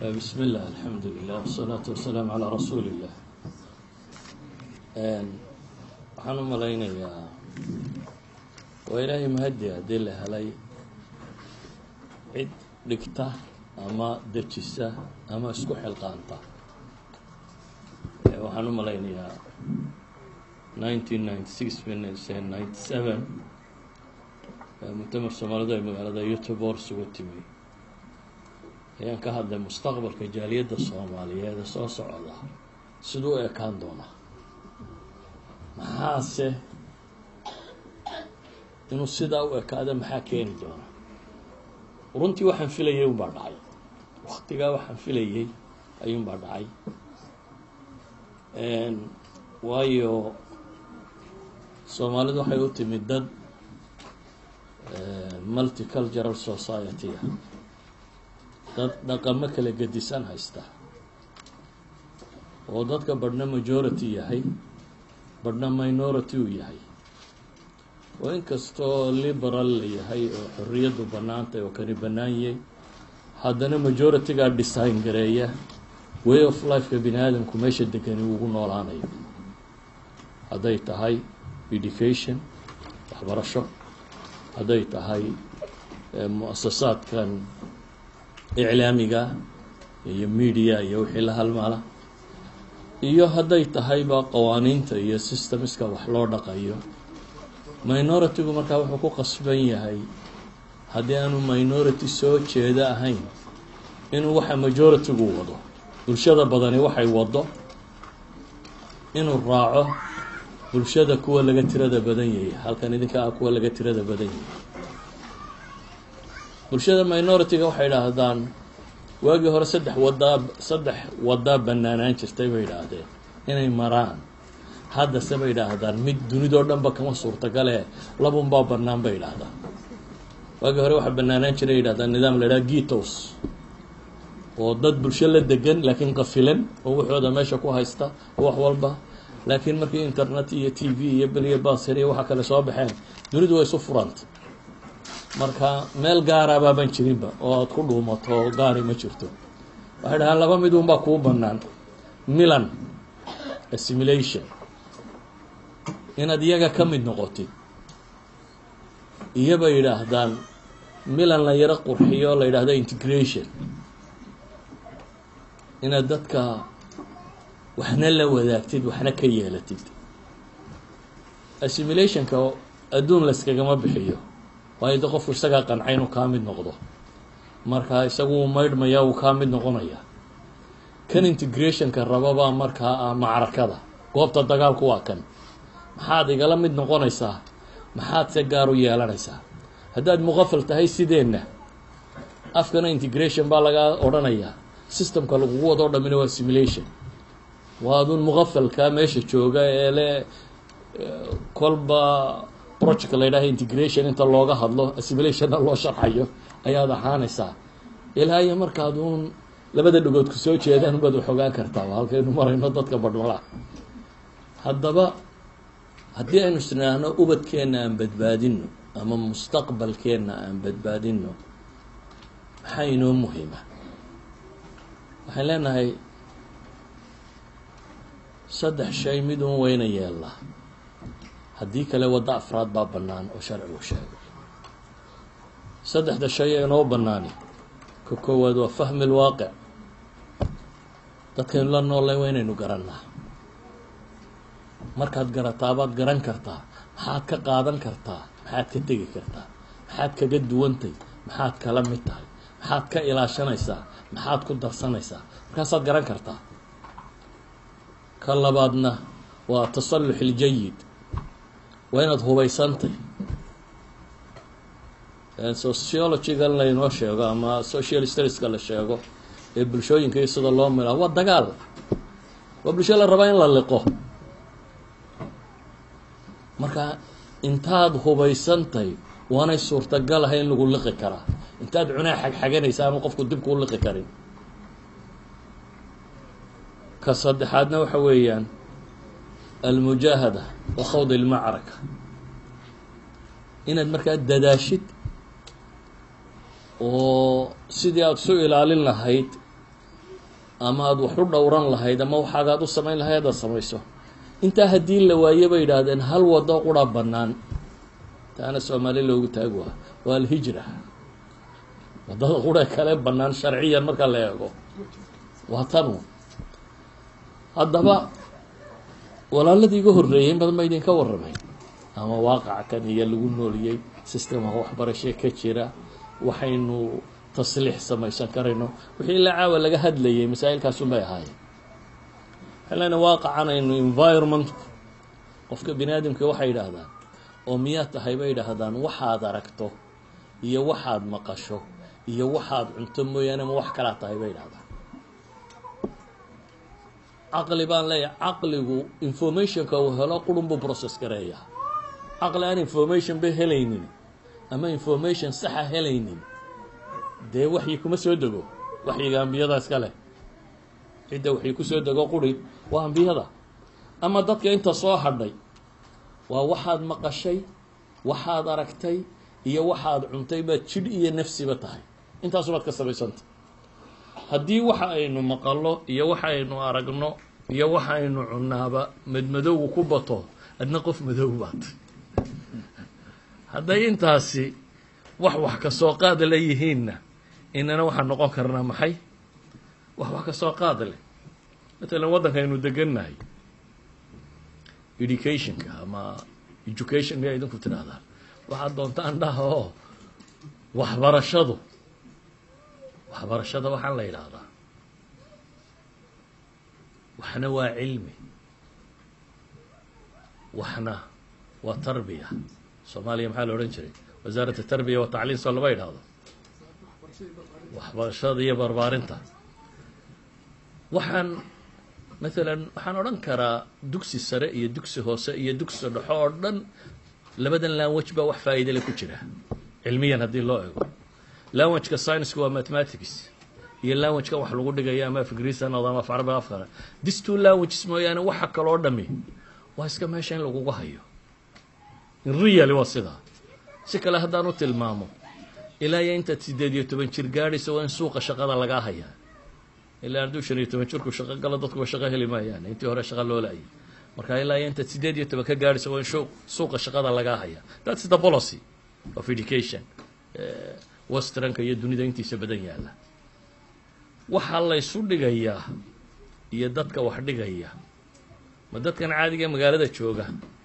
بسم الله الحمد لله والصلاة والسلام على رsuuل الlah waxaan u malaynayaa waa ilaahay mahadi haddii la helay cid dhigta ama dejisa ama isku xilqaanta waxaan u malaynayaa nineteen ninety six ninety seven muctamar soomaalidu ay magaalada youtubor isugu timi ayaan ka hadlay mustaqbalka jaaliyadda soomaaliyeed ee soo socda siduu u ekaan doonaa maxaase inuu sidaa u ekaada maxaa keeni doona runtii waxaan filayay unbaa dhacay waktigaa waxaan filayay ayuunbaa dhacay waayo soomaalidu waxay u timid dad multicultural society ah dad dhaqamo kala gedisan haysta oo dadka badhna majority yahay badhna minority uu yahay oo inkastoo liberal la yahay oo xorriyaddu bannaantay oo kani bannaanyay haddana majority-gaa design gareeya way of lifeka bini aadamku meesha degani ugu noolaanayo hadday tahay education waxbarasho hadday tahay mu-asasaadkan iclaamiga iyo media iyo wixii la halmaala iyo hadday tahayba qawaaniinta iyo systemska wax loo dhaqayo minority-gu markaa wuxuu ku qasban yahay haddii aanu minority soo jeeda ahayn inuu waxa majority-gu wado bulshada badani waxay wado inuu raaco bulshada kuwa laga tirada badan yahay halkan idinka ah kuwa laga tirada badan yahay bulshada minority-ga waxay idhaahdaan waagii hore saddex wadaa saddex wadaa banaanaan jirtay bay idhaahdeen inay maraan haddase bay idhaahdaan mid dunidoo dhanba kama suurtagale labunbaa banaan bay idhaahdaan waagii hore waxaa banaanaan jiray yidhahdaan nidaam la idhaha gitos oo dad bulsho la degan laakiin qafilan oo waxooda meesha ku haysta oo wax walba laakiin markii internet iyo t v iyo beliya basir iyo waxa kale soo baxeen dunidu way isu furanta marka meel gaarabaaban jirinba oo aada ku dhuumato oo gaari ma jirto waxay dhahaan laba mid unbaa kuu banaan milan assimilation inaad iyaga ka mid noqotid iyobay yidhaahdaan milan la yaro qurxiyo la yidhaahdo integration inaad dadka waxna la wadaagtid waxna ka yeelatid assimilationka adduun layskagama bixiyo waayo de qofku isagaa qancay inuu kaa mid noqdo marka isagu uu maydhmaya uu kaa mid noqonaya kan integrationka rababaa markaa ah macrakada goobta dagaalku waa kan maxaad igala mid noqonaysaa maxaad se gaar u yeelanaysaa haddaad muqafal tahay sideenna afkana integration baa lagaa odhanayaa systemka lagugu wadoo dhamina waa simulation waa adun muqafalka meesha jooga ee le kolba project la ydhaha integration inta looga hadlo assimilationna loo sharxayo ayaad ahaanaysaa ilaa iyo markaad uun labada dhagood ku soo jeedaan ubaad wax ogaan kartaa halkaynu marayno dadka badhmala haddaba haddii aynu isnaahno ubadkeenna aan badbaadino ama mustaqbalkeenna aan badbaadino maxaa inoo muhiima waxaan leenahay saddex shay mid un weyna yeelnaa haddii kale waddo afraad baa bannaan oo sharcigu sheegay saddexda shay ee inoo bannaani ka koowaad waa fahmi lwaaqic dadkaynu la noolnay waa inaynu garannaa markaad garataabaad garan kartaa maxaad ka qaadan kartaa maxaad ka tegi kartaa maxaad kaga duwantay maxaad kala mid tahay maxaad ka ilaashanaysaa maxaad ku darsanaysaa markaasaad garan kartaa ka labaadna waa tasallux iljayid waa inaad hubaysantay sociologygan laynoo sheego ama social studieska la sheego ee bulshooyinka iyo sida loo mila waa dagaal waa bulsho la rabaa in la liqo marka intaad hubaysantay waanay suurtagal ahay in lagu liqi karaa intaad cunaa xagxaganaysa ama qofku dib kuu liqi karin ka saddexaadna waxa weeyaan almujaahada wa khawd ilmacraka inaad markaa dadaashid oo sidii aada isu ilaalin lahayd ama aada wax u dhowran lahayd ama waxaagaad u samayn lahayd aad samayso intaa haddii la waaye bay idhaahdeen hal wado qura bannaan taana soomaali loogu taagi waa waa alhijra waddada qura kale bannaan sharciyan marka la eego waa tanu haddaba walaaladii iga horreeyay in badan ba idinka warramay ama waaqaca kan iyo lagu nooliyey sistemka waxbarashe ka jira waxaynu tasliix samaysan karayno wixii ilaa caawa laga hadlayay masaa'ilkaasun bay ahaayeen waxay leena waaqacan aynu environmentku qofka bini aadamka waxay yidhaahdaan oo miyaad tahay bay yidhaahdaan waxaad aragto iyo waxaad maqasho iyo waxaad cunto mooyaane ma wax kalaad tahay bay yidhahdaan caqli baan leeyahay caqligu informationka uu helo qurun buu process gareeyaa caqli aan information ba helaynin ama information saxa helaynin dee waxyi kuma soo dego waxyiga ambiyada iska leh cidda waxyi kusoo dego quri waa ambiyada ama dadka inta soo hadhay waa waxaad maqashay waxaad aragtay iyo waxaad cuntay baad jidh iyo nafsiba tahay intaasubaad ka samaysanta haddii waxa aynu maqallo iyo waxa aynu aragno iyo waxa aynu cunnaaba madmadowgu ku bato adna qof madow baad hadday intaasi wax wax ka soo qaada la yihiinna inana waxaan noqon karnaa maxay wax wax ka soo qaada leh matalan waddanka aynu degannahay educationka ama education miyaa idinku tidhahdaan waxaad doontaan dhaha oo waxbarashadu waxbarashada waxaan la yidhaahdaa waxna waa cilmi waxna waa tarbiya soomaaliya maxaa la odhan jiray wasaarat tarbiya wa tacliim soo lama yidhaahdo waxbarashada iyo barbaarinta waxaan maalan waxaan odhan karaa dugsi sare iyo dugsi hoose iyo dugsi dhexo oo dhan labadan language baa wax faa'iidale ku jira cilmiyan haddii loo ego languageka scienceku waa mathematics iyo languageka wax lagu dhigayo ama af ingiriis ha noqdo ama af carabi afkana this two languages mooyaane waxa kaloo dhami waa iska meesha in lagugu hayo in really waa sidaa si kale haddaan u tilmaamo ilaa iyo intaad sideed iyo toban jir gaadhaysa waa in suuqa shaqada lagaa hayaa ilaa hadduu shan iyo toban jirku shaqo galo dadkuba shaqo heli maayaan intii hore shaqa loo laayay marka ilaa iyo intaad sideed iyo toban ka gaadhaysa waa in shu suuqa shaqada lagaa hayaa that's the policy of education westranka iyo dunida intiisa badan yaalla waxaa laysu dhigayaa iyo dadka wax dhigaya ma dadkan caadiga ee magaalada jooga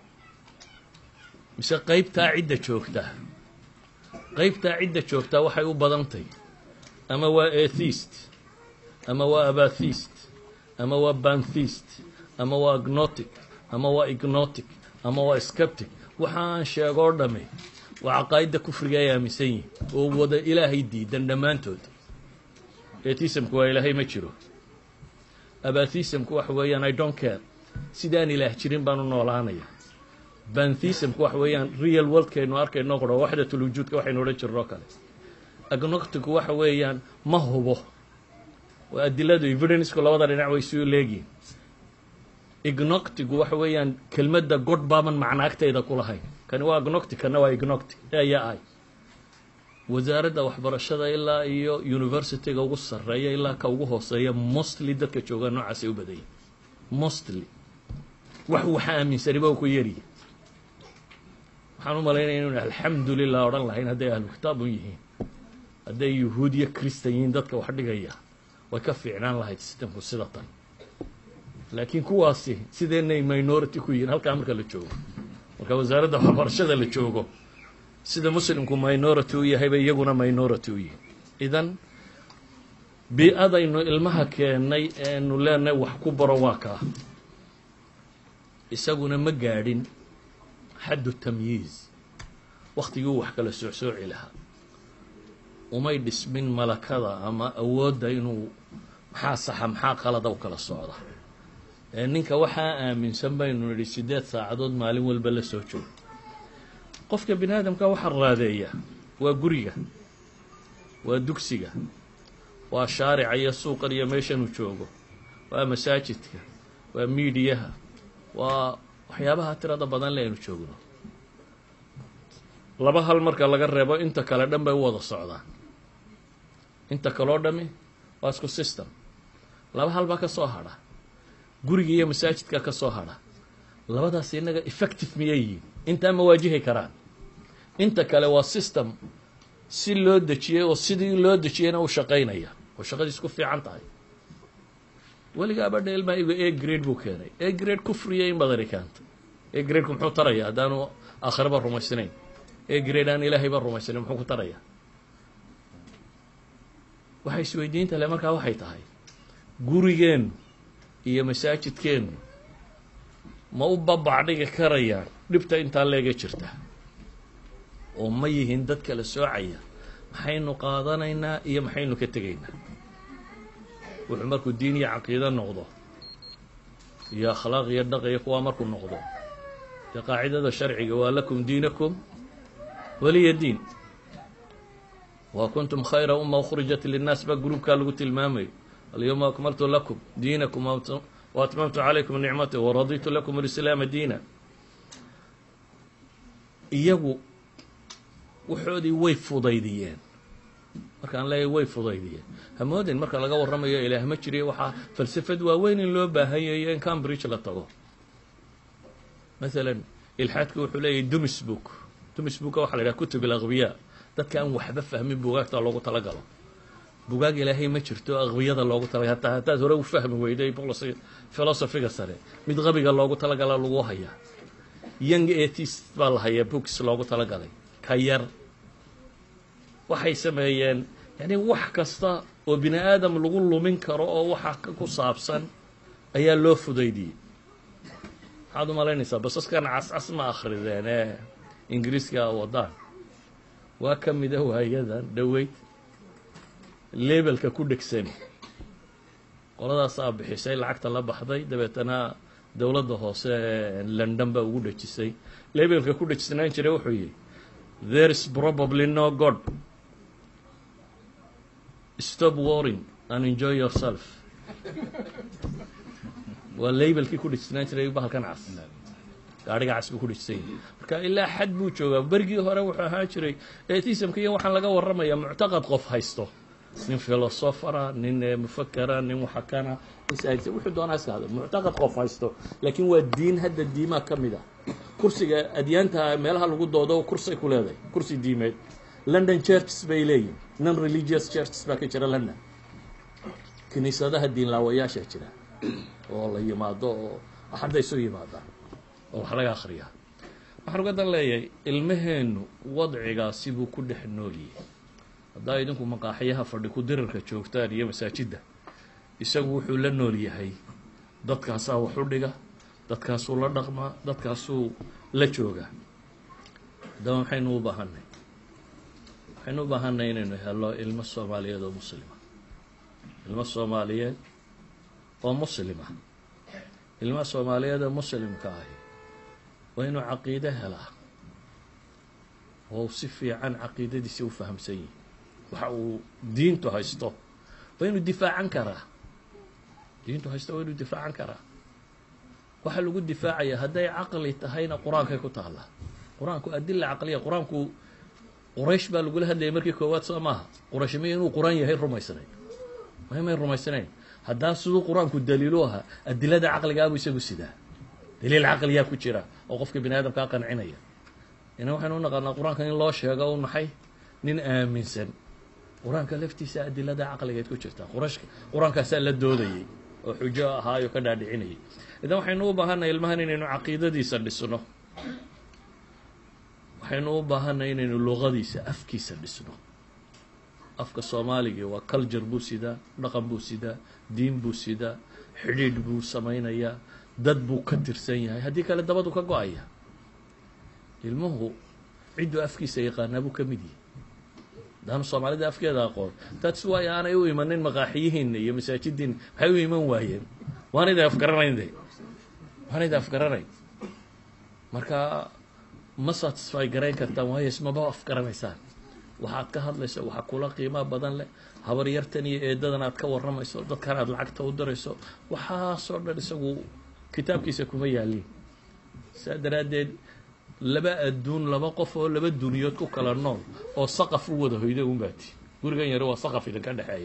mise qeybtaa cidda joogtaa qeybtaa cidda joogtaa waxay u badantay ama waa atheist ama waa abathist ama waa banthist ama waa agnotic ama waa ignotic ama waa skeptic waxa aan sheegoo dhami waa caqaa'idda kufriga ay aaminsan yihin oo wada ilaahay diidan dhammaantood atheismku waa ilaahay ma jiro abathismku waxa weeyaan i don't care sidaan ilaah jirin baan u noolaanaya banthismku waxa weeyaan real worldkaynu arkayno qoro waxdatulwujuudka waxaynu odhan jirnoo kale agnoticku waxa weeyaan ma hubo waa adiladu evidencku labada dhinac way isu leegihin ignoctigu waxa weeyaan kelmadda god baaban macnaagtayda ku lahayn kani waa agnoctic kana waa ignoctic ayaa ay wasaaradda waxbarashada ilaa iyo universityga ugu sarreeya ilaa ka ugu hooseeya mostly dadka joogaa noocaasay u badayay mostly wax waxa aaminsaniba ku yariyi waxaan u malaynaya inun alxamdu lilah odhan lahayn hadday ahlu kitaab un yihiin hadday yuhuud iyo christan yihiin dadka wax dhigaya way ka fiicnaan lahayd sistamku sida tan laakiin kuwaasi sideenay minority ku yihiin halkaa marka la joogo marka wasaaradda waxbarashada la joogo sida muslimku minority u yahay bay iyaguna minority u yihiin idan bii-adaynu ilmaha keennay eenu leenahay wax ku baro waa kaa isaguna ma gaadhin xaddu tamyiiz waktigii wax kala soocsooci lahaa umay dhismin malakada ama awoodda inuu maxaa saxa maxaa qalada u kala socda ee ninka waxaa aaminsan baynu nidhi siddeed saacadood maalin walba la soo joogo qofka bini aadamka waxaa raadeeya waa guriga waa dugsiga waa shaarica iyo suuqan iyo meeshanuu joogo waa masaajidka waa miidiyaha waa waxyaabaha tirada badan le aynu joogno laba hal marka laga reebo inta kale dhan bay u wada socdaan inta kaloo dhami waa isku system laba halbaa ka soo hadha guriga iyo masaajidka ka soo hadha labadaas innaga effective miyay yihiin intaa ma waajihi karaan inta kale waa system si loo dejiyey oo sidii loo dejiyeyna u shaqaynaya oo shaqadiis ku fiican tahay weligaaba dheelmaigu a grade buu keenay a grade kufriya in badani keentay a gradeku muxuu taraya haddaanu aakhiraba rumaysnayn a grade aan ilaahayba rumaysnayn muxuu ku taraya waxay isweydiinta le markaa waxay tahay gurigeennu iyo masaajidkeennu ma u babacdhigi karayaan dhibta intaa leega jirta oo ma yihiin dad kala soocaya maxaynu qaadanaynaa iyo maxaynu ka tegaynaa wuxuu markuu diin iyo caqiido noqdo iyo akhlaaq iyo dhaq iyo kuwaa markuu noqdo dee qaacidada sharciga waa lakum diinakum waliya diin wa kuntum khayra uma ukhrijat linnaas baa gruubkaa lagu tilmaamayo alyawma akmaltu lakum diinakum wa atmamtu calaykum nicmati waraditu lakum alislaama diina iyagu waxoodii way fudaydiyeen markaan leeyahy way fudaydiyeen hamoodin marka laga warramayo ilaah ma jiriyo waxaa falsafad waaweyn in loo baahanyayo in cambridge la tago masalan ilxaadku wuxuu leeyahy dumisbook dumisbooka waxa la yidhaha kutub alaqbiya dadka aan waxba fahmin bugaagta loogu talagalo bugaag ilaahay ma jirto aqbiyada loogu talagalo hataa hataad hore u fahmi weyday philosophiga sare mid qabiga loogu talagala lagu hayaa young atheist baa la hayaa books loogu talagalay ka yar waxay sameeyeen yani wax kasta oo bini aadam lagu lumin karo oo waxa ku saabsan ayaa loo fudaydiyey maxaad u malaynaysaa basaskan cascas ma akrideen ee ingiriiska wadaan waa ka mida waayadan dhoweyd lebelka ku dhegsan qoladaasaa bixisay lacagta la baxday dabeetana dowladda hoose ee london baa ugu dhejisay lebelka ku dhejisnaan jiray wuxuu yihi there is probably no god stop warring and enjoy yourself waa labelkii ku dhejisnaan jiray bahalkan cas gaadhiga cas buu ku dhejisay marka ilaa xad buu joogaa berigii hore wuxuu ahaan jiray atismka iyo waxaan laga warramaya muctaqad qof haysto nin filosofara nin mufakera nin waxakana wuxuu doonaa iska hada muctaqad qof haysto laakiin waa diin hadda diimaa ka mid ah kursiga adyaanta meelaha lagu doodo kursay ku leedahay kursi diimeed london churches bay leeyihin non religious churches baa ka jira london kiniisadaha diinlaawayaasha jira oo la yimaado oo axadda isu yimaadaan oo wax laga akriyaa waxaan uga dan leeyahay ilmaheennu wadcigaasi buu ku dhex noolyihi haddaa idinku maqaaxyaha fadhi ku dirirka joogtaan iyo masaajidda isagu wuxuu la nool yahay dadkaasaa wax u dhiga dadkaasuu la dhaqmaa dadkaasuu la joogaa haddaba maxaynu u baahanay waxaynu u baahanay inaynu helo ilmo soomaaliyeed oo muslima ilmo soomaaliyeed oo muslima ilmo soomaaliyeed oo muslimka ahi waa inuu caqiide helaa oo si fiican caqiidadiisa u fahamsan yihi waxa uu diintu haysto waa inuu difaacan karaa diintu haysto waa inuu difaacan karaa waxa lagu difaacaya hadday caqli tahayna qur-aankay ku taallaa qur-aanku adila caqliya qur-aanku quraysh baa lagula hadlayay markii koowaad soo maaha quraysh may inuu qur-aan yahay rumaysnayn may may rumaysnayn haddaa siduu qur-aanku daliilu ahaa adilada caqligaabuu isagu sidaa daliil caqliyaa ku jira oo qofka bini aadamkaa qancinaya ina waxaynu u naqaanaa qur-aanka in loo sheego un maxay nin aaminsan qur-aanka laftiisa adilada caqligeed ku jirta quraysh qur-aankaasaa la doodayay oo xujo ahaayo ka dhaadhicinayay idan waxaynu u baahanay ilmahan inaynu caqiidadiisa dhisno waxaynu u baahanay inaynu luqadiisa afkiisa dhisno afka soomaaligii waa culture buu sidaa dhaqan buu sidaa diin buu sidaa xidhiidh buu samaynayaa dad buu ka tirsan yahay haddii kale dabadu ka go-aya ilmuhu cidduu afkiisa yaqaanaa buu ka mid yahay haddaanu soomaalida afkeeda aqoon that's why aanay u imanin maqaaxiyihiina iyo masaajidiina maxay u iman waayeen waanayda afgaranayn de waanayda afgaranayn marka ma satisfy garayn kartaan waayo ismaba afgaranaysaan waxaad ka hadlayso waxa kula qiimo badan leh habar yartan iyo eedadan aad ka warramayso dadkan aad lacagta u dirayso waxaasoo dhan isagu kitaabkiisa kuma yaaliin saa daraaddeed laba adduun laba qof oo laba duniyood ku kala nool oo saqaf u wada hoyda un baati gurigan yare waa saqaf idinka dhexeeya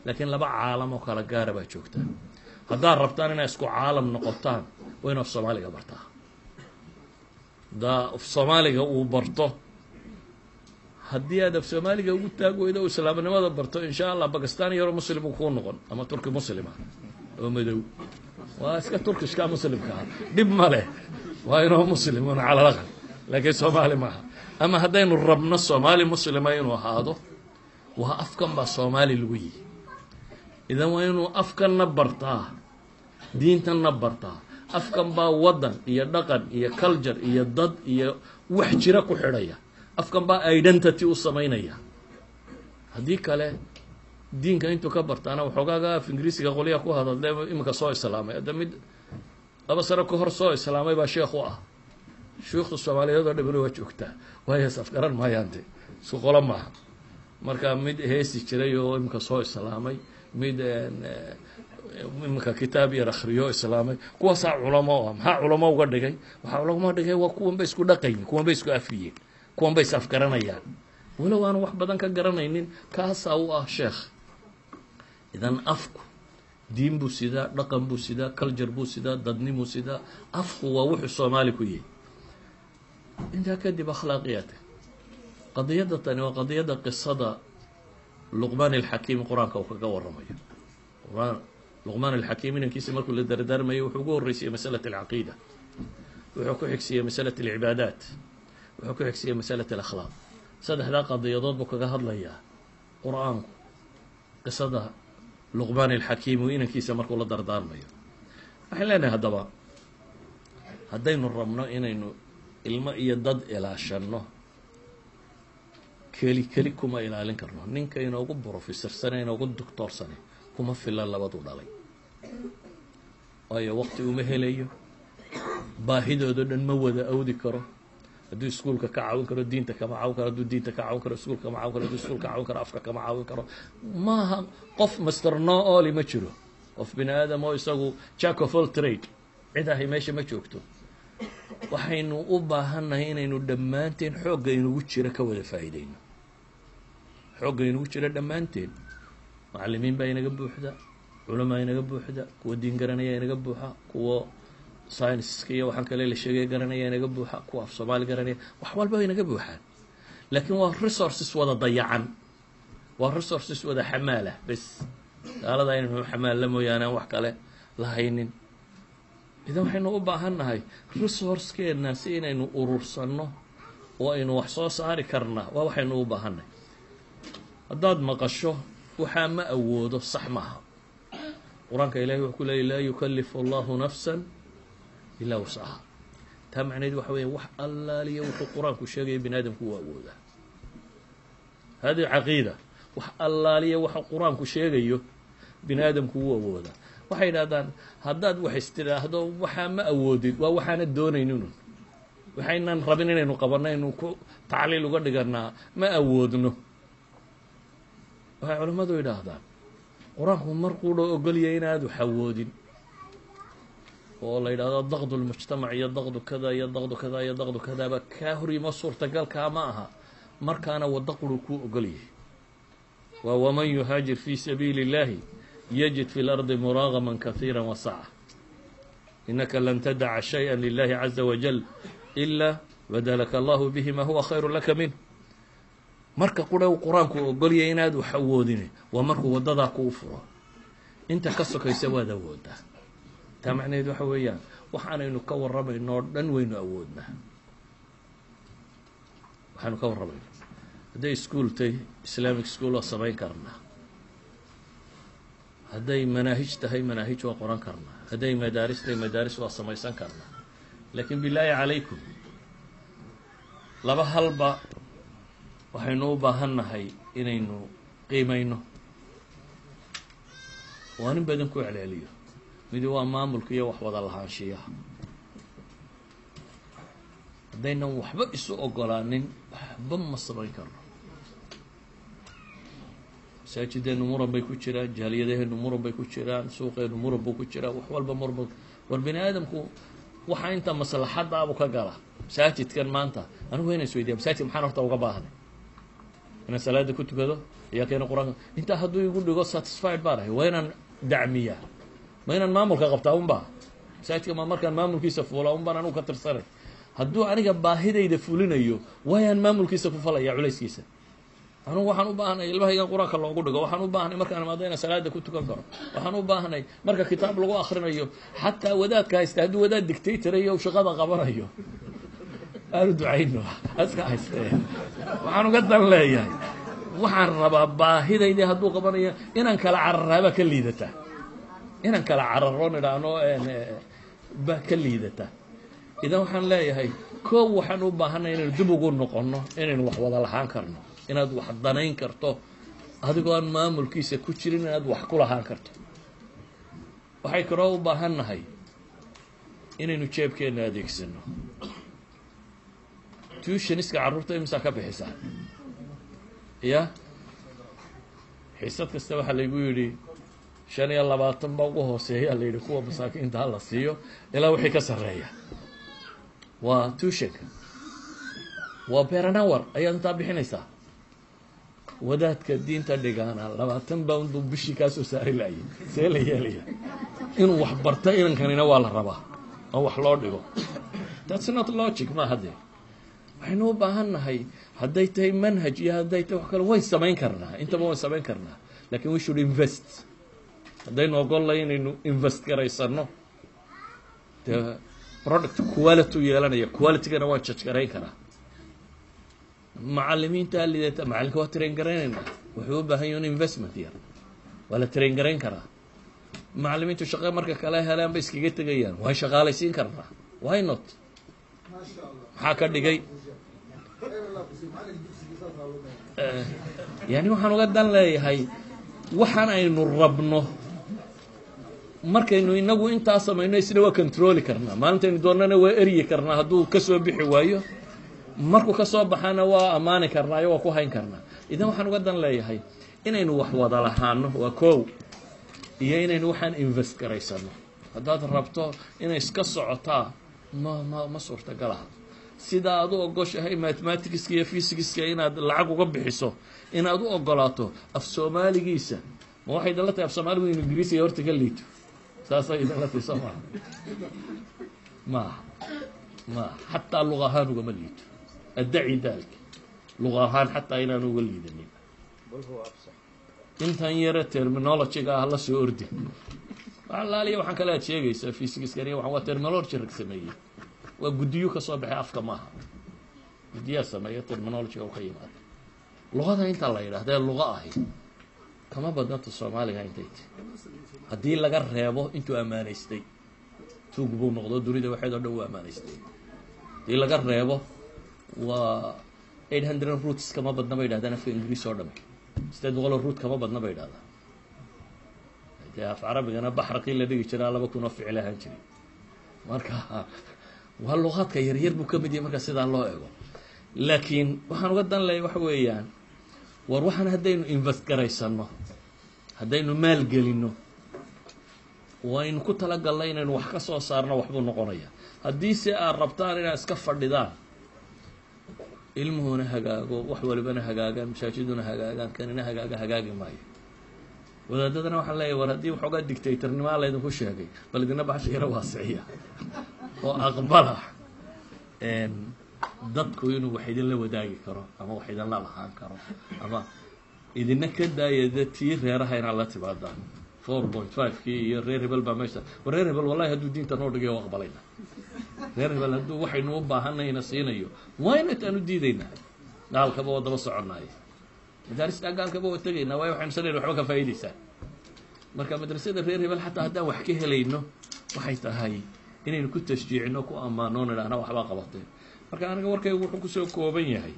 laakiin laba caalam oo kala gaara baa joogta haddaad rabtaan inay isku caalam noqotaan waa inu af soomaaliga bartaa haddaa af soomaaliga uu barto haddii aad af soomaaliga ugu taag weydo o islaamnimada barto insha allah bakistan yaro muslim uu kuu noqon ama turki muslima oo madow waa iska turkishka muslimka ah dhib ma leh waa inoo muslimun cala laqal laakiin soomaali maaha ama haddaynu rabno soomaali muslima inuu ahaado waa afkan baa soomaali lagu yihi idan waa inuu afkanna bartaa diintanna bartaa afkan baa waddan iyo dhaqan iyo culture iyo dad iyo wax jira ku xidhaya afkan baa identity u samaynaya haddii kale diinka intuu ka bartaana waxoogaaga af ingiriisiga qolyaha ku hadadle iminka soo islaamay hadda mid laba sano ka hor soo islaamay baa sheekh u ah shuyuukhda soomaaliyeed oo dhamina waa joogtaa waayo safgaran maayaante isku qolo maaha marka mid heesi jiray oo iminka soo islaamay mid iminka kitaab yar akriyo islaamay kuwaasaa culamo ah maxaa culamo uga dhigay waxaa culamo dhigay waa kuwan bay isku dhaqayin kuwan bay isku afiyeen kuwan bay is afgaranayaan walow aanu wax badan ka garanaynin kaasaa u ah sheekh idan afku diin buu sidaa dhaqan buu sidaa culture buu sidaa dadnimuu sidaa afku waa wuxuu soomaali ku yihi intaa kadib akhlaaqiyaadka qadiyadda tani waa qadiyadda qisada luqmaan alxakiim qur-aanka uu kaga waramayo quraan luqmaan alxakiim inankiisa markuu la dardaarmayo wuxuu ugu horreysiyey masalat alcaqiida wuxuu ku xigsiiyey masalat alcibaadaat wuxuu ku xigsiiyey masalat alakhlaaq saddexdaa qadiyadood buu kaga hadlayaa qur-aanku qisada luqmaan alxakiim uu inankiisa markuu la dardaarmayo waxaan leenahay haddaba haddaynu rabno inaynu ilmo iyo dad ilaashanno keli keli kuma ilaalin karno ninka inoogu brofesorsane inoogu doctoorsane kuma filan labadu dhalay waayo waqti uma helayo baahidoodo dhan ma wada awdi karo hadduu iskuulka ka caawin karo diinta kama caawin karo hadduu diinta ka caawin karo iskuulka kama caawin karo hadduu iskuulka caawin karo afka kama caawin karo maaha qof master no oli ma jiro qof bini aadam oo isagu jack of all trade cid ahay meesha ma joogto waxaynu u baahannahay inaynu dhammaanteen xoogga inugu jira ka wada faa'iideyno xoogga inugu jira dhammaanteen macallimiin baa inaga buuxda culamaa inaga buuxda kuwa diin garanaya inaga buuxa kuwa scienceska iyo waxaan kale la sheegaya garanaya inaga buuxa kuwa af soomaali garanaya wax walba inaga buuxaan laakiin waa resources wada dayacan waa resources wada xamaalah bes gaalada inaynu xamaalla mooyaane aan wax kale lahaynin idan waxaynu u baahan nahay resourcekeenna si inaynu urursanno oo aynu wax soo saari karnaa waa waxaynu u baahannahay haddaad maqasho waxaa ma awoodo sax maaha qur-aanka ilahay wuxuu ku leeyay laa yukalifu allahu nafsan ilaa wasaha taa macnaheed waxa weya wax allaaliya wuxuu qur-aanku sheegaya bini aadamku uu awoodaa hadihi caqiida wax allaaliya waxa qur-aanku sheegayo bini aadamku wuu awoodaa waxay yidhahdaan haddaad wax istidhaahdo waxaa ma awoodid waa waxaana doonayninun waxaynan rabin inaynu qabanno aynu ku tacliil uga dhiganaa ma awoodno waxay culimmadu yidhaahdaan qur-aanku markuudha ogolyahay inaad wax awoodin oo la yidhahdo daqdu lmujtamac iyo daqdu kada iyo daqdu kada iyo daqdu kadaaba kaa horyimo suurtagalkaa ma aha markaana wadda quru kuu ogolyahay waa waman yuhaajir fi sabiili اllahi yجid fi اlardi muraagama kahiira wasaca inaka lan tadaca shayئa lilahi caza wajal ila badalaka allahu bihi ma huwa khayru laka minh marka qura u qur-aanku ogolyay inaad wax awoodin waa markuu wadadaa kuu furo inta ka sokaysa waad awoodaa taa macnaheed waxa weeyaan waxaanaynu ka warramayno oo dhan waynu awoodnaa waxaanu ka warramayno hadday ischool tay islamic school waa samayn karnaa hadday manaahij tahay manaahij waa qoran karnaa hadday madaaris tahay madaaris waa samaysan karnaa laakiin bilaahi calaykum laba halba waxaynu u baahan nahay inaynu qiimayno waa nin badan ku celceliyo midi waa maamulka iyo wax wada lahaanshiyaha haddaynan waxba isu ogolaanin waxba ma samayn karno masaajideenu muran bay ku jiraan jaaliyadaheenu muran bay ku jiraan suuqeenu muran buu ku jiraa wax walba muran war bini aadamku waxaa inta maslaxadaabu ka gala masaajidkan maanta anigu wayna is weydiya masaajid maxaan horta uga baahnay inaan salaada ku tukado ayaa keena qur-aanka intaa hadduu igu dhigo satisfied baan ahay waa inaan dacmiyaa ma inaan maamulka qabtaa unba masaajidka ma markaan maamulkiisa fuulaa un baan anugu ka tirsanay hadduu aniga baahidayda fulinayo waayaan maamulkiisa ku falaya culayskiisa anugu waxaan u baahnay ilmahaygan qur-aanka loogu dhigo waxaan u baahnay markaan imaado inaan salaada ku tukan karo waxaan u baahnay marka kitaab lagu akrinayo xataa wadaadka haysta hadduu wadaad dictatarayo shaqada qabanayo aanu ducayno aska haystee waxaan uga dan leeyahay waxaan rabaa baahidaydii hadduu qabanayo inaan kala cararaaba ka liidata inaan kala cararo nidhaahno ba ka liidata idan waxaan leeyahay koow waxaan u baahanay inaynu dib ugu noqonno inaynu wax wada lahaan karno inaad wax danayn karto adigoo aan maamulkiisa ku jirin inaad wax ku lahaan karto waxay kaloo u baahan nahay inaynu jeebkeenna adeegsano tuushaniska carruurta imisaa ka bixisaa ya xiisad kasta waxaa laygu yidhi shan iyo labaatan ba ugu hooseeyaa la yidhi kuwa masaakiinta ha la siiyo ilaa wixii ka sarreeya waa tuushanka waa beranawar ayaad intaa bixinaysaa wadaadka diinta dhigaana labaatan bound buu bishii kaa soo saari laayay see la yeelaya inuu wax barta inankanina waa la rabaa oo wax loo dhigo that's not logic ma haddee waxaynu u baahan nahay hadday tahay manhaj iyo hadday tahay wax kale wayn samayn karnaa intaba wayn samayn karnaa lakin we should invest haddaynu ogollay inaynu invest garaysano dee product quality u yeelanaya qualitygana waan judge garayn karaa macalimiinta lidata macalinka waa train garaynaynaa wuxuu u baahan yahin investment yar waa la train garayn karaa macalimiintu shaqo marka kale helaan bay iskaga tegayaan waan shaqaalaysiin karnaa why not maxaa ka dhigay yani waxaan uga dan leeyahay waxaan aynu rabno markaynu inagu intaa samayno isna waa controli karnaa maalintaynu doonana waa eryi karnaa hadduu kasoo bixi waayo markuu kasoo baxana waa ammaani karnaayo waa ku hayn karnaa idan waxaan uga dan leeyahay inaynu wax wada lahaano waa kow iyo inaynu waxaan invest garaysano haddaad rabto inay iska socotaa ma ma ma suurtagalaha sidaa aad u ogoshahay mathematicska iyo physicska inaad lacag uga bixiso inaad u ogolaato af soomaaligiisa ma waxay idinla tahay af soomaaligu in ingiriisiga horta ka liito saasay idinla tahay soo maaha maaha maaha xataa luqa ahaan ugama liito addaci dalik luqa ahaan xataa inaan uga liidanin intan yare terminologyga ah la soo ordi alaaliya waxaan kale aad sheegaysaa physicskani waa waa terminology rag sameeyey waa guddiyo ka soo baxay afka maaha guddiyaa sameeya terminologyga u ka yimaada luqada intaa la yidhahdee luqa ahi kama badnata soomaaliga intay ti haddii laga reebo intuu ammaanaystay tuug buu noqdo dunida waxeed oo dhan u ammaanaystay haddii laga reebo waa eight hundred roots kama badna bay yidhahdaan afka ingiriis oo dhame sideed boqoloo root kama badna bay yidhahdaan dee af carabigana baxraqii la dhigi jiraa laba kun oo ficil ahaan jiray marka waa luqaadka yaryar buu ka mid yahay marka sidaa loo ego laakiin waxaan uga dan leeya waxa weeyaan war waxaan haddaynu invest garaysano haddaynu maalgelino waynu ku talagalnay inaynu wax ka soo saarno waxbuu noqonaya haddii se aad rabtaan inaad iska fadhidaan ilmuhuna hagaago wax walibana hagaagaan masaajiduna hagaagaan kanina hagaaga hagaagi maayo wadaadadana waxaan leeyahy war haddii waxoogaa dictatornimaa laydinku sheegay bal idina baxsha yaro waasiciya oo aqbala dadku inuu wax idinla wadaagi karo ama wax idinla lahaan karo ama idina ka daayada tii reeraha inaad la timaadaan four point five kii iyo reer hebel baa meesha war reer hebel wallahi hadduu diinta noo dhigay o aqbalayna reer hebel hadduu waxaynu u baahanayna siinayo wynat aan u diidaynaa gaalkaba waa daba soconaayo madaarista gaalkaba waa tegaynaa waayo waxaynu sanayna waxba ka faa'idaysaan marka madrasada reer hebel xataa haddaan wax ka helayno waxay tahay inaynu ku tashjiicino ku ammaano nidhaahna waxbaa qabateen marka aniga warkaygu wuxuu kusoo kooban yahay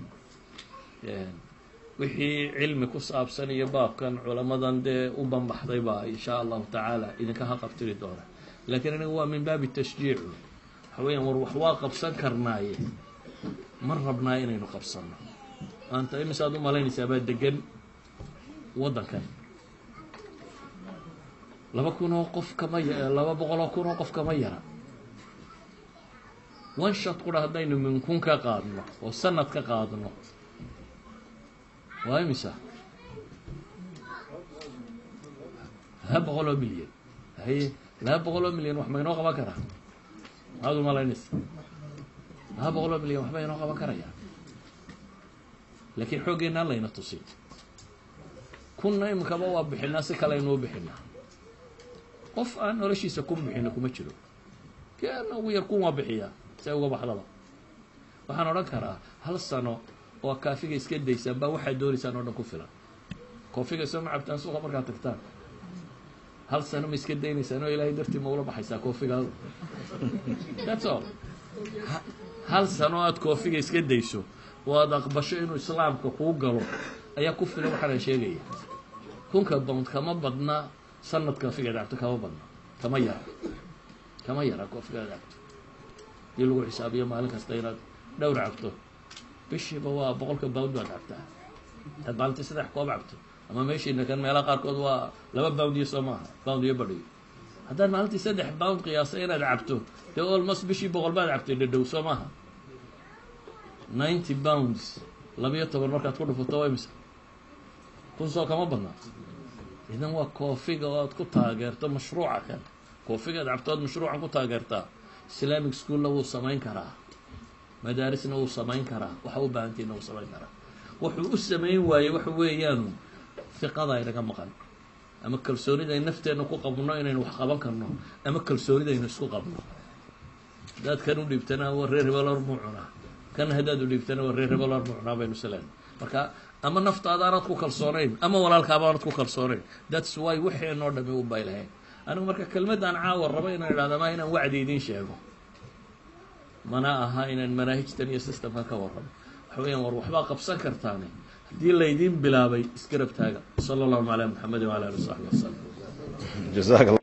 wixii cilmi ku saabsan iyo baabkan culamadan dee u banbaxday baa insha allahu tacaala idinka haqabtiri doona laakiin aniga waa min baabi tashjiicu waxa weeyaan war wax waa qabsan karnaaye ma rabnaa inaynu qabsano maanta imisaad u malaynaysaa baa degan waddankan laba kun oo qof kama ya laba boqol oo kun oo qof kama yara one shot qura haddaynu min kun ka qaadno oo sanad ka qaadno waa imisa laba boqol oo milyan haye laba boqol oo milyan wax ma inoo qaban karaa maxaad umalaynaysa laba boqol oo milyan waxba inoo qaban karaya laakiin xooggeenaan layna tusin kunna imikaba waa bixinaa si kale aynuu bixinaa qof aan noloshiisa kun bixino kuma jiro keena ugu yar kun waa bixiyaa si ay uga baxdaba waxaan odhan karaa hal sano oo kaafiga iska daysaan baa waxaad doonaysaan oo dhan ku filan koofiga soo ma cabtaan suuqa markaad tagtaan hal sano ma iska daynaysaan oo ilaahay dartii ma ula baxaysaa koofigaadu that's all hal sano aad koofiga iska dayso oo aad aqbasho inuu islaamka kuu galo ayaa ku filan waxaana sheegaya kunka bound kama badna sanad koofigaad cabto kama badna kama yara kama yara koofigaad cabto hadii lagu xisaabiyo maalin kasta inaad dhowr cabto bishiiba waa boqolka bound baad cabtaa hadaad maalintii saddex koob cabto ama meeshiina kan meelaha qaarkood waa laba bound iyo soo maaha bound iyo badhiyo haddaad maalintii saddex bound qiyaasa inaad cabto dee almost bishii boqol baad cabtay dhadhow soo maaha ninety bounds labiyo toban markaad ku dhufato waa imisa kun soo kama badnaa idan waa koofiga oo aad ku taageerto mashruuca kan koofigaad cabto oad mashruucan ku taageertaa islamic schoolna wuu samayn karaa madaarisna wuu samayn karaa waxa u baahantiina wuu samayn karaa wuxuu u samayn waayey waxa weeyaanu fiqada aynaga maqan ama kalsoonida ay nafteenna ku qabno inaynu wax qaban karno ama kalsoonida aynu isku qabno haddaad kan u dhiibtana waa reer hebelor muu cunaa kan haddaad u dhiibtana waa reer hebelor muu cunaa baynu isleen marka ama naftaada aanad ku kalsoonayn ama walaalkaaba aanad ku kalsoonayn thats why waxeenoo dhami u bay lahayn anigu marka kelmaddaan caawa rabo inaan idhahda ma inaan wacdi idiin sheego mana aha inaan manaahijtan iyo systemkan ka warramo waxa weeyaan war waxbaa qabsan kartaane haddii laydiin bilaabay isgarab taaga sala allahu calaa maxamedin wala ali wasaxbi wasalam